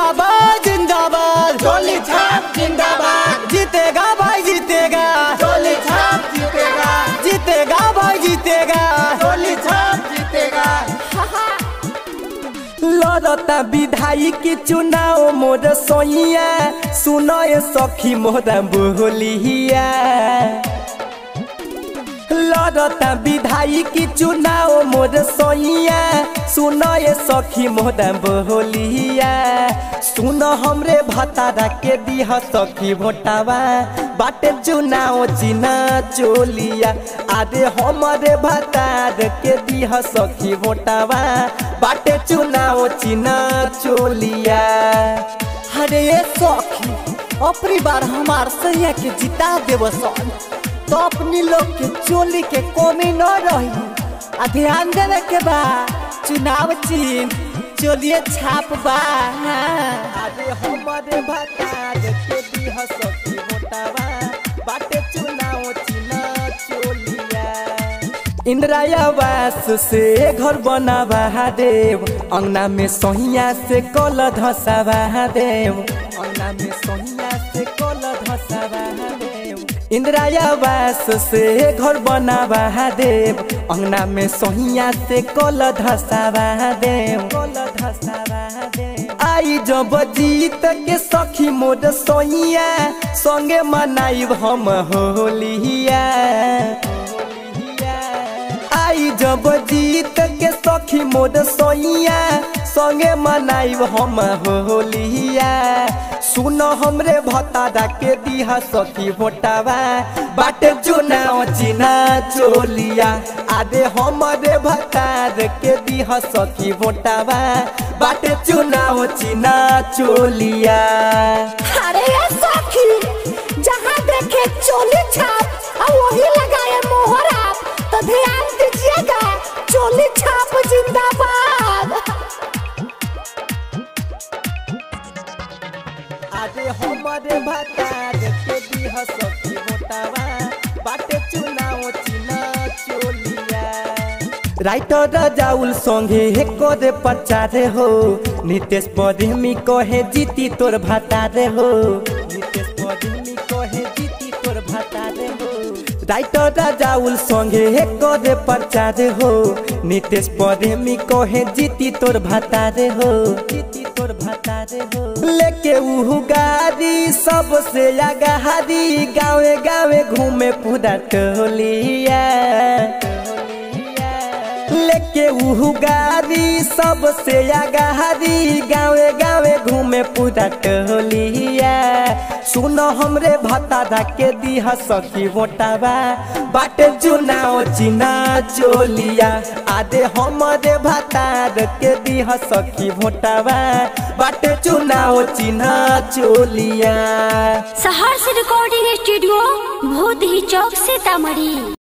जिंदाबाद जिंदाबाद चोली छाप जिंदाबाद जीतेगा भाई जीतेगा चोली छाप जीतेगा जीतेगा भाई जीतेगा चोली छाप जीतेगा लड़ता विधायक के चुनाव मोर सोइया सुनो ये सखी मोरा बोलिया लड़ता विधायक के चुनाव मोर सोइया सुनो ये सखी मोरा बोलिया सुनो हमरे भतारा के दिह सखी भोटावा बाटे चुनाव चिना चोलिया अरे हमरे भतार के दिह सखी भोटावा बाटे चुनाव चिना चोलिया अरे ये सखी अपनी बार हमार सैया के जिता देव सन तो अपनी लोग के चोली के कमी न रही आ ध्यान देवे के बा चुनाव चिन्ह चोलिए छाप बा अरे हमरे भतार के दिह सखी भोटावा बाटे चुनाव चिना चोलिया इंदिरा आवास से घर बनावा देव अंगना में सोहिया से कल धसावा देव अंगना में सोहिया से कल धसावा देव इंदिरा आवास से घर बनावा देव अंगना में सोहिया से कल धसावा देव कल धसावा देव आई जब जीत के सखी मोर सोहिया संगे मनाइब हम होलिया आई जब जीत के सखी मोर सोइया संगे मनाइब हम होलिया सुन हमरे भतारा के दिहा सखी भोटावा बाटे चुनाव चिना चोलिया आदे हमरे भतार के दिहा सखी भोटावा बाटे चुनाव चिना चोलिया अरे ये सखी जहाँ देखे चोली छाप और वही लगाए मोहर आप तो ध्यान दीजिएगा चोली छाप जिंदाबाद आदे हमरे भतार के दिह सखी मोटावा बाटे चुनाव चिना चोलिया राइटर जाउल संगे हे करे प्रचार हो नितेश पदेमी कहे जीती तोर भतार हो नितेश पदेमी कहे जीती तोर भतार हो राइटर जाउल संगे हे करे प्रचार हो नितेश पदेमी कहे जीती तोर भतार हो जीती तोर भतार हो लेके उहु गाड़ी सबसे आगाहारी गावे गावे घूमे पूरा टोलिया लेके उहु गाड़ी सबसे आगाहारी गावे गावे घूमे पूरा टोलिया सुन हमरे भतारा के दिह सखी मोटावा बाटे चुनाव चिना चोलिया आदे हमरे भतार के दिह सखी मोटावा बाटे चुनाव चिना चोलिया सहर्ष रिकॉर्डिंग स्टूडियो भूत ही चौक सीतामढ़ी